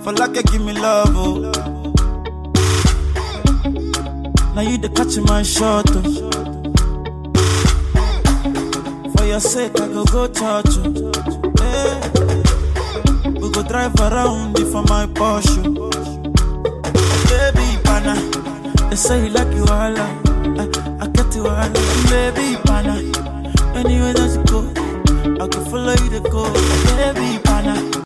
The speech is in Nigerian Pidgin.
For like give me love, oh. Now you the catch my shot, oh. For your sake, I go go church, oh. Hey. We go drive around it for my Porsche. Baby, pana. They say you like you all, I, I get you all, baby, pana. Anywhere that you go, I can follow you to go, baby, pana.